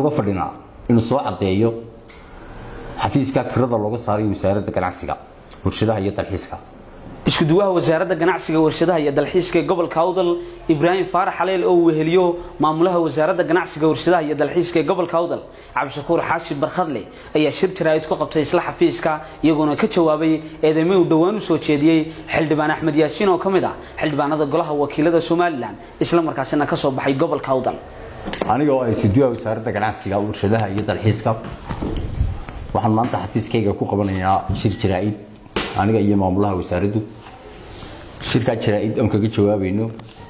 uga fadhinaa inuu soo caddeeyo xafiiska kirada looga saaray wasaaradda ganacsiga warshadaha iyo dalxiiska iskuduwaha wasaaradda ganacsiga warshadaha iyo dalxiiska ee gobolka awdal ibraahim faarax xaleel oo weheliyo maamulaha wasaaradda ganacsiga warshadaha iyo dalxiiska ee gobolka awdal cabdishakuur xaashi barkhadle ayaa shir jaraa'id ku qabtay isla xafiiska iyagoona ka jawaabay eedeymo uu dhowaan u soo jeediyey xildhibaan axmed yaasiin oo ka mid ah xildhibaanada golaha wakiilada somalilan isla markaasina ka soo baxay gobolka awdal aniga oo ay iskuduwaha wasaaradda ganacsiga warshadaha iyo dalxiiska waxaan maanta xafiiskayga ku qabanaynaa shir jaraa'id aniga iyo maamulaha wasaaraddu shirkaa jaraa'id aan kaga jawaabayno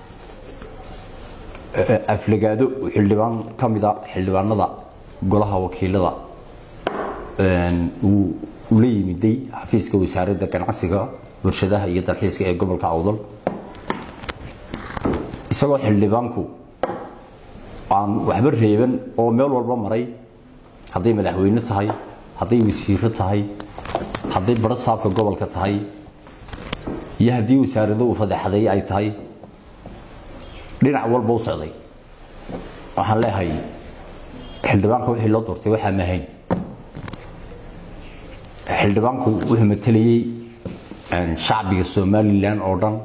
aflagaado xildhibaan ka mida xildhibaanada golaha wakiilada uu ula yimiday xafiiska wasaaradda ganacsiga warshadaha iyo dalxiiska ee gobolka awdal isagoo xildhibaanku aan waxba reeban oo meel walba maray hadday madaxweyne tahay hadday wasiiro tahay hadday baro saabka gobolka tahay iyo haddii wasaarado uu fadeexadeeye ay tahay dhinac walba u socday waxaan leehay xildhibaanka wixii loo doortay waxaa maahayn xildhibaanku wuxuu matelayey shacbiga somalilan oo dhan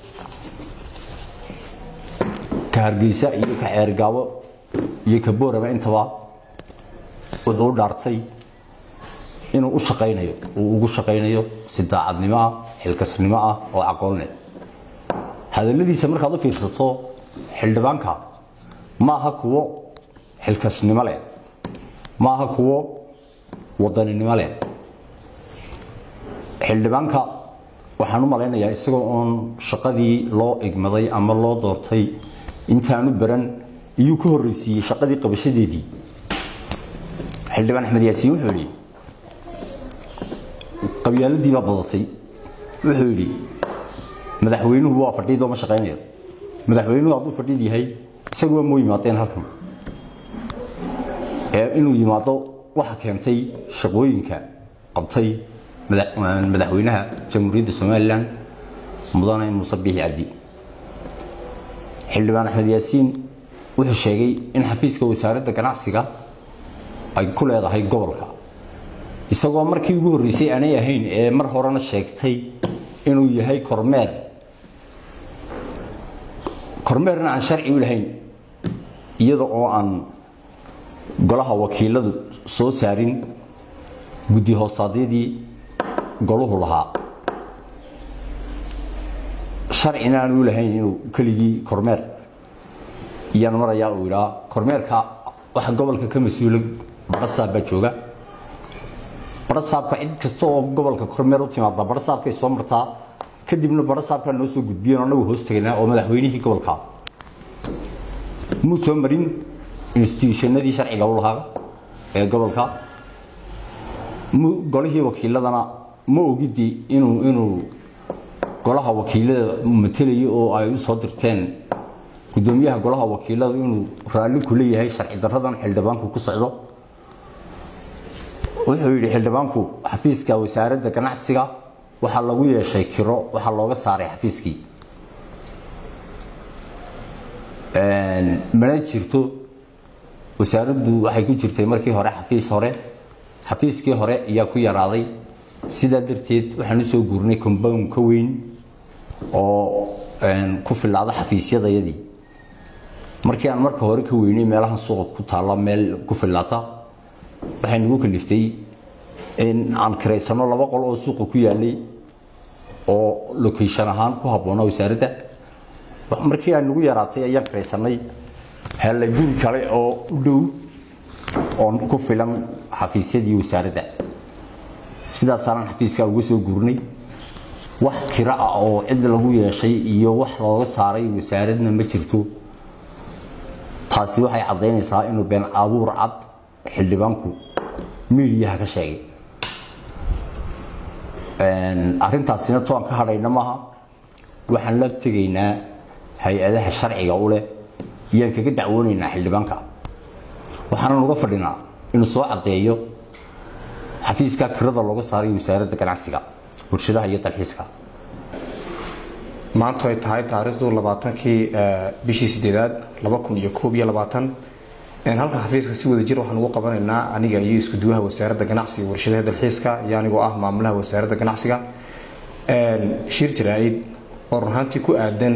ka hargeysa iyo ka ceergaabo iyo ka boorama intaba wuxuu u dhaartay inuu u shaqaynayo uu ugu shaqaynayo si daacadnimo ah xilkasnimo ah oo aqoon leh hadalladiisa markaad u fiirsato xildhibaanka ma aha kuwo xilkasnimo leh ma aha kuwo wadaninimo leh xildhibaanka waxaan u malaynayaa isagoo oon shaqadii loo igmaday ama loo doortay intaanu baran iyuu ka horreysiiyey shaqadii qabashadeedii xildhibaan axmed yaasiin wuxuu yidhi qabyaaladii baa badatay wuxuu yidhi madaxweynuhu waa fadhiidoo ma shaqaynayo madaxweynuhu hadduu fadhiid yahay isaguba moo yimaadeen halkan ee inuu yimaado waxa keentay shaqooyinka qabtay madaxweynaha jamhuuriyadda somalilan mudane muuse biixi cabdi xildhibaan axmed yaasiin wuxuu sheegay in xafiiska wasaaradda ganacsiga ay ku leedahay gobolka isagoo markii ugu horreysay aanay ahayn ee mar horena sheegtay inuu yahay kormeer kormeerna aan sharci u lahayn iyada oo aan golaha wakiiladu soo saarin guddi hoosaadyadii goluhu lahaa sharcina aan u lahayn inuu keligii kormeer iyaan marayaa uu idhaa kormeerka waxa gobolka ka mas-uula barasaab baa jooga barasaabka cid kasta oo gobolka kormeer u timaada barasaabkay soo martaa kadibna barasaabkaa noo soo gudbiyeen anagu hoos tegaynaa oo madaxweynihii gobolka muu soo marin instituushannadii sharciga u lahaa ee gobolka golihii wakiiladana ma ogidii inuu inuu golaha wakiilada matelayo oo ay u soo dirteen gudoomiyaha golaha wakiilada inuu raalli ku leeyahay sharci daradan xildhibaanku ku socdo wuxuu yidhi xildhibaanku xafiiska wasaaradda ganacsiga waxaa lagu yeeshay kiro waxaa looga saaray xafiiskii mana jirto wasaaraddu waxay ku jirtay markii hore xafiis hore xafiiskii hore ayaa ku yaraaday sidaa darteed waxaan u soo guurnay combound ka weyn oo ku filaada xafiisyadayadii markii aan marka hore ka weynay meelahan suuqa ku taalla meel ku filaata waxay nagu kaliftay in aan kiraysano laba qol oo suuqa ku yaalay oo location ahaan ku habboona wasaaradda markii aan nagu yaraatay ayaan kiraysanay hellay guri kale oo u dhow oon ku filan xafiisyadii wasaaradda sidaasaanan xafiiska uga soo guurnay wax kira ah oo cid lagu yeeshay iyo wax looga saaray wasaaradna ma jirto taasi waxay caddaynaysaa inuu been abuur cad xildhibaanku miidiyaha ka sheegay arrintaasina toan ka hadhayna maaha waxaan la tegaynaa hay-adaha sharciga u leh iyaan kaga dacwoonaynaa xildhibaanka waxaanan uga fadhinaa inuu soo caddeeyo xafiiska kirada looga saaray wasaaradda ganacsiga warshadaha iyo dalxiiska maantu ay tahay taariikhdu labaatankii bishii sideedaad laba kun iyo koob iyo labaatan halkan xafiiska si wada jir waxaan ugu qabanaynaa aniga iyo iskuduwaha wasaaradda ganacsiga warshadaha dalxiiska iyo anigoo ah maamulaha wasaaradda ganacsiga shir jaraa-id oo runaantii ku aadan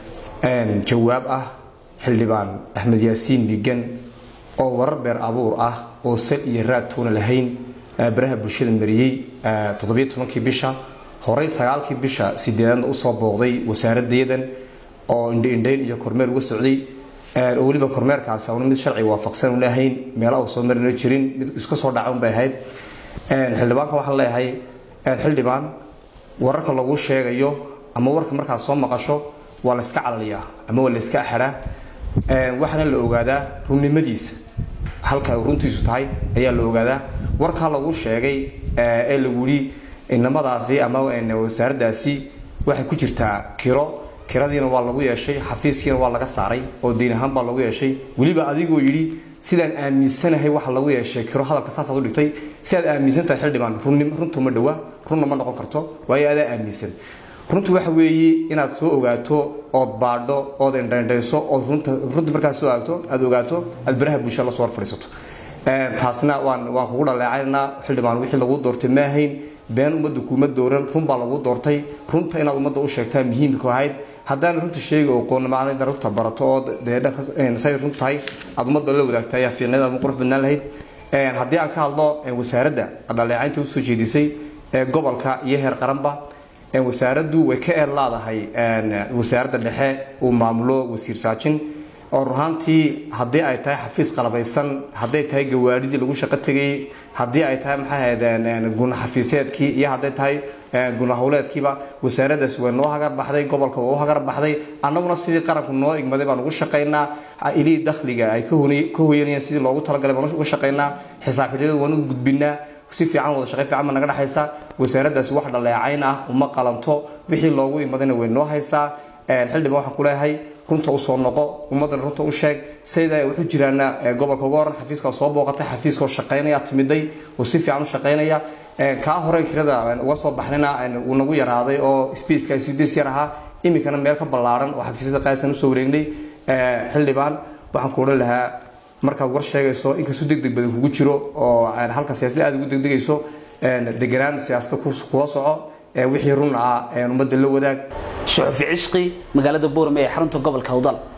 jawaab ah xildhibaan axmed yaasiin migan oo warar beer abuur ah oo sal iyo raad toona lahayn baraha bulshada mariyey toddobiyo tobankii bisha horey sagaalkii bisha sideedaadna usoo booqday wasaaradeedan oo indhaindhayn iyo kormeer uga socday oo weliba kormeerkaasi auna mid sharci waafaqsan u lahayn meela uu soo marina jirin mid iska soo dhacan bay ahayd xildhibaanka waxaan leeyahay xildhibaan wararka lagu sheegayo ama warka markaad soo maqasho waa layska calaliyaa ama waa layska axadhaa waxaana la ogaadaa runnimadiisa halka runtiisu tahay ayaa la ogaadaa warkaa lagu sheegay ee lagu yidhi inamadaasi ama wasaaraddaasi waxay ku jirtaa kiro kiradiina waa lagu yeeshay xafiiskiina waa laga saaray oo diin ahaan baa lagu yeeshay weliba adigoo yidhi sidaan aaminsanahay waxa lagu yeeshay kiro hadalka saasaad u dhigtay sidaad aaminsantahay xildhibaan runtu ma dhawa runna ma noqon karto waayo adaa aaminsan runtu waxa weeye inaad soo ogaato ood baadho ood indhaindhayso ood runta markaad soo aagto aad ogaato aad baraha bulshada lasoo hor fadhiisato taasna waan waan kugu dhaleecaynaa xildhibaan wixii lagu doortay ma ahayn been ummadda kuuma dooran run baa lagu doortay runta inaad ummadda u sheegtaa muhiimka ahayd haddaan runta sheega oqoonimada runta barato oo say run tahay aad ummadda la wadaagta ayaa fiicneed ama qurux badnaan lahayd haddii aan ka hadlo wasaaradda dhaleecaynta usoo jeedisay ee gobolka iyo heer qaranba wasaaraddu way ka eed laadahay wasaaradda dhexe uu maamulo wasiir saajin oo ruhaantii haddii ay tahay xafiis qalabaysan hadday tahay gawaadhidii lagu shaqo tegayey haddii ay tahay maxay ahayd guna xafiiseedkii iyo hadday tahay guna howleedkiiba wasaaraddaasi way noo hagar baxday gobolka waa u hagar baxday annaguna sidii qaranku noo igmaday baan ugu shaqaynaa ilihii dakhliga ay ka hoyanayeen sidii loogu talagalay baan uga shaqaynaa xisaabxidhiyada waan u gudbinaa si fiican wada shaqay fiican baa naga dhexaysa wasaaraddaasi wax dhaleecayn ah uma qalanto wixii loogu imadayna way noo haysaa xildhibaan waxaan ku leeyahay runta usoo noqo ummaddana runta u sheeg sayda waxu jiraana gobolka uga horan xafiiska soo booqatay xafiiskoo shaqaynaya timiday oo si fiican u shaqaynaya kaa hore kirada uga soo baxnayna uu nagu yaraaday oo spaceka cds yar ahaa iminkana meel ka ballaaran oo xafiisyada qaalisan usoo wareegnay xildhibaan waxaan ku odhan lahaa markaad war sheegayso inkastoo degdeg badan kugu jiro oo halka siyaasada aad ugu degdegayso deganaan siyaasada kula soco wixii run ah ummadda la wadaag shuxufi cishqi magaalada boorame ee xarunta gobolka hawdal